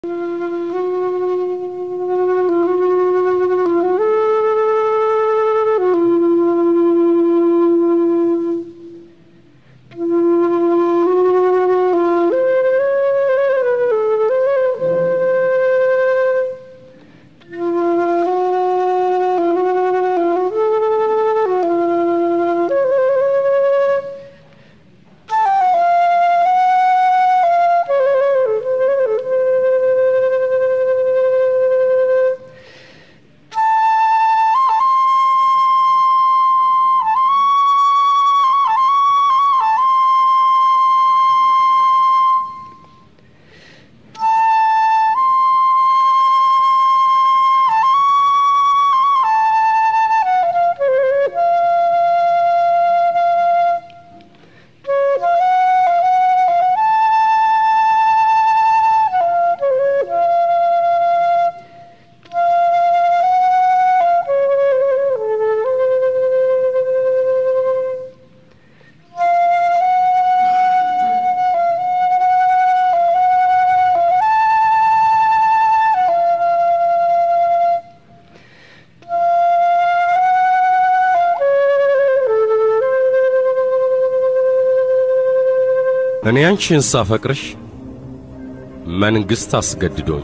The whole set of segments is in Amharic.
እኔ አንቺን ሳፈቅርሽ መንግሥት አስገድዶኝ።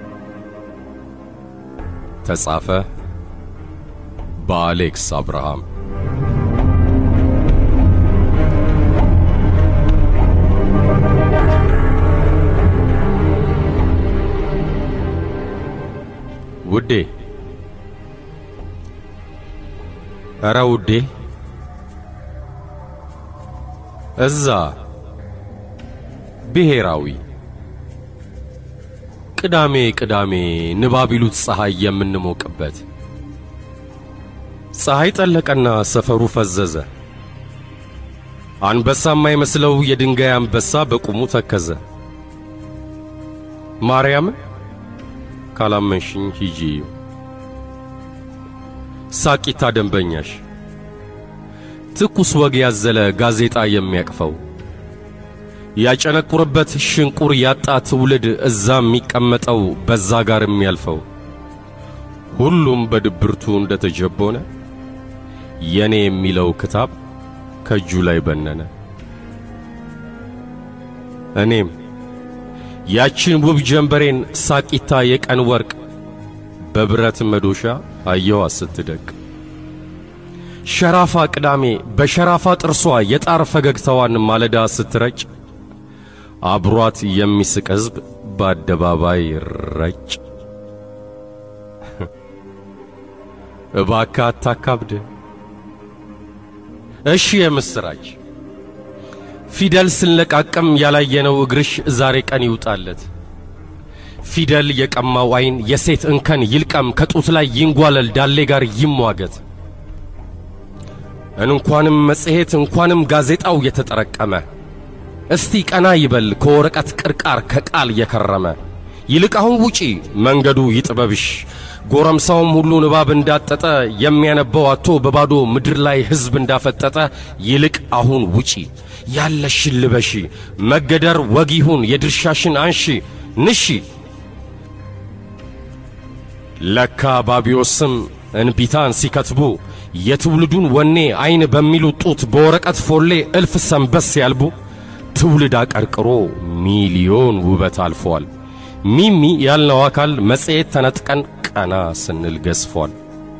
ተጻፈ በአሌክስ አብርሃም። ውዴ ኧረ ውዴ እዛ ብሔራዊ ቅዳሜ ቅዳሜ ንባብ ይሉት ፀሐይ የምንሞቅበት ፀሐይ ጠለቀና ሰፈሩ ፈዘዘ። አንበሳ የማይመስለው የድንጋይ አንበሳ በቁሙ ተከዘ። ማርያምን ካላመንሽኝ ሂጂ እዩ። ሳቂታ ደንበኛሽ ትኩስ ወግ ያዘለ ጋዜጣ የሚያቅፈው ያጨነቁርበት ሽንቁር ያጣ ትውልድ እዛ የሚቀመጠው በዛ ጋር የሚያልፈው ሁሉም በድብርቱ እንደተጀቦነ የኔ የሚለው ክታብ ከእጁ ላይ በነነ። እኔም ያችን ውብ ጀንበሬን ሳቂታ የቀን ወርቅ በብረት መዶሻ አየዋ ስትደቅ ሸራፋ ቅዳሜ በሸራፋ ጥርሷ የጣር ፈገግታዋን ማለዳ ስትረጭ አብሯት የሚስቅ ሕዝብ በአደባባይ ረጭ። እባክህ አታካብድ። እሺ የምስራች ፊደል ስንለቃቅም ያላየነው እግርሽ ዛሬ ቀን ይውጣለት። ፊደል የቀማው ዓይን የሴት እንከን ይልቀም፣ ከጡት ላይ ይንጓለል፣ ዳሌ ጋር ይሟገት። እንኳንም መጽሔት እንኳንም ጋዜጣው የተጠረቀመ እስቲ ቀና ይበል ከወረቀት ቅርቃር ከቃል የከረመ። ይልቅ አሁን ውጪ መንገዱ ይጥበብሽ። ጎረምሳውም ሁሉ ንባብ እንዳጠጠ የሚያነበው አቶ በባዶ ምድር ላይ ሕዝብ እንዳፈጠጠ። ይልቅ አሁን ውጪ ያለሽን ልበሺ። መገደር ወግ ይሁን የድርሻሽን አንሺ ንሺ። ለካ ባቢዮስም እንቢታን ሲከትቡ የትውልዱን ወኔ አይን በሚሉ ጡት በወረቀት ፎሌ እልፍ ሰንበስ ያልቡ ትውልድ አቀርቅሮ ሚሊዮን ውበት አልፏል። ሚሚ ያልነው አካል መጽሔት ተነጥቀን ቀና ስንል ገዝፏል።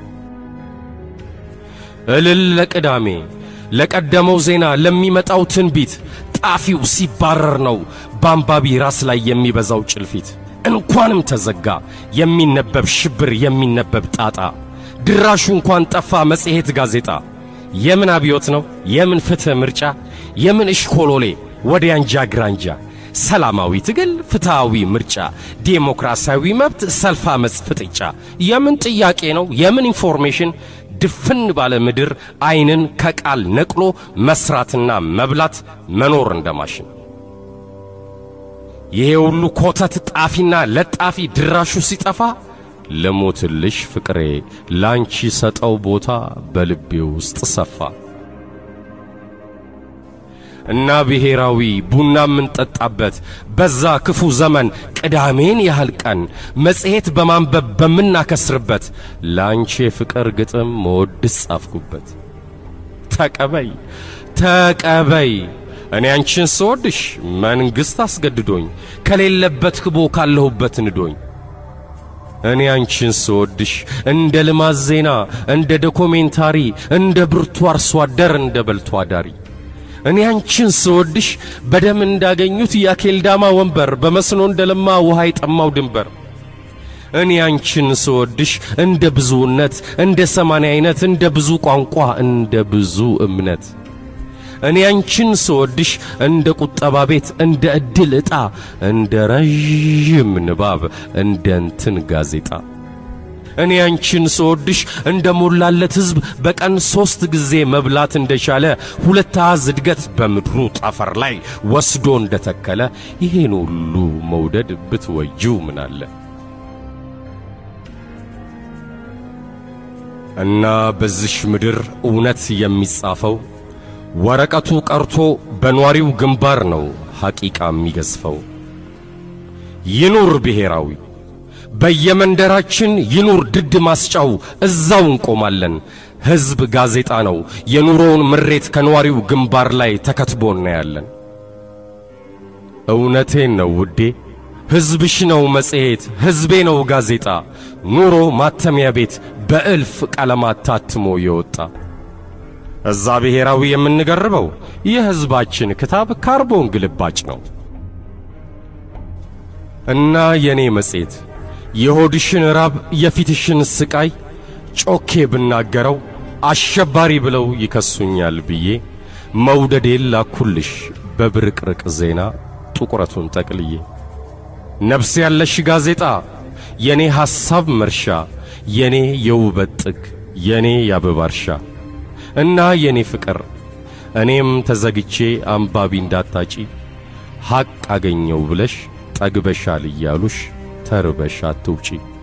እልል ለቅዳሜ ለቀደመው ዜና ለሚመጣው ትንቢት ጣፊው ሲባረር ነው በአንባቢ ራስ ላይ የሚበዛው ጭልፊት። እንኳንም ተዘጋ የሚነበብ ሽብር የሚነበብ ጣጣ ድራሹ እንኳን ጠፋ መጽሔት ጋዜጣ። የምን አብዮት ነው የምን ፍትሕ ምርጫ የምን እሽኮሎሌ ወዲያ አንጃ ግራንጃ ሰላማዊ ትግል ፍትሃዊ ምርጫ ዴሞክራሲያዊ መብት ሰልፍ አመፅ ፍጥጫ የምን ጥያቄ ነው የምን ኢንፎርሜሽን ድፍን ባለ ምድር አይንን ከቃል ነቅሎ መስራትና መብላት መኖር እንደማሽን ይሄ ሁሉ ኮተት ጣፊና ለጣፊ ድራሹ ሲጠፋ ለሞትልሽ ፍቅሬ ላንቺ ሰጠው ቦታ በልቤ ውስጥ ሰፋ። እና ብሔራዊ ቡና የምንጠጣበት በዛ ክፉ ዘመን ቅዳሜን ያህል ቀን መጽሔት በማንበብ በምናከስርበት ለአንቺ የፍቅር ግጥም መወድስ ጻፍኩበት። ተቀበይ ተቀበይ እኔ አንቺን ስወድሽ መንግሥት አስገድዶኝ ከሌለበት ክቦ ካለሁበት ንዶኝ እኔ አንቺን ስወድሽ እንደ ልማት ዜና እንደ ዶኮሜንታሪ እንደ ብርቱ አርሶ አደር እንደ በልቶ አዳሪ እኔ አንቺን ስወድሽ በደም እንዳገኙት የአኬልዳማ ወንበር በመስኖ እንደ ለማ ውሃ የጠማው ድንበር እኔ አንቺን ስወድሽ እንደ ብዙነት እንደ ሰማንያ አይነት እንደ ብዙ ቋንቋ እንደ ብዙ እምነት እኔ አንቺን ስወድሽ እንደ ቁጠባ ቤት እንደ ዕድል ዕጣ እንደ ረዥም ንባብ እንደ እንትን ጋዜጣ እኔ አንቺን ስወድሽ እንደ ሞላለት ሕዝብ በቀን ሦስት ጊዜ መብላት እንደቻለ ሁለት አሃዝ እድገት በምድሩ ጠፈር ላይ ወስዶ እንደተከለ ይሄን ሁሉ መውደድ ብትወጂው ምን አለ? እና በዚሽ ምድር እውነት የሚጻፈው ወረቀቱ ቀርቶ በኗሪው ግንባር ነው ሐቂቃ የሚገዝፈው። ይኑር ብሔራዊ በየመንደራችን ይኑር ድድ ማስጫው እዛው እንቆማለን። ሕዝብ ጋዜጣ ነው የኑሮውን ምሬት ከኗሪው ግንባር ላይ ተከትቦ እናያለን። እውነቴን ነው ውዴ፣ ሕዝብሽ ነው መጽሔት፣ ሕዝቤ ነው ጋዜጣ፣ ኑሮ ማተሚያ ቤት በእልፍ ቀለማት ታትሞ የወጣ እዛ ብሔራዊ የምንገርበው የሕዝባችን ክታብ ካርቦን ግልባጭ ነው እና የኔ መጽሔት የሆድሽን ራብ የፊትሽን ስቃይ ጮኬ ብናገረው አሸባሪ ብለው ይከሱኛል ብዬ መውደዴን ላኩልሽ በብርቅርቅ ዜና ጥቁረቱን ጠቅልዬ ነፍስ ያለሽ ጋዜጣ የኔ ሐሳብ መርሻ የኔ የውበት ጥግ የኔ የአበባ እርሻ እና የኔ ፍቅር እኔም ተዘግቼ አንባቢ እንዳታጪ ሐቅ አገኘው ብለሽ ጠግበሻል እያሉሽ ተርበሽ አትውጪ።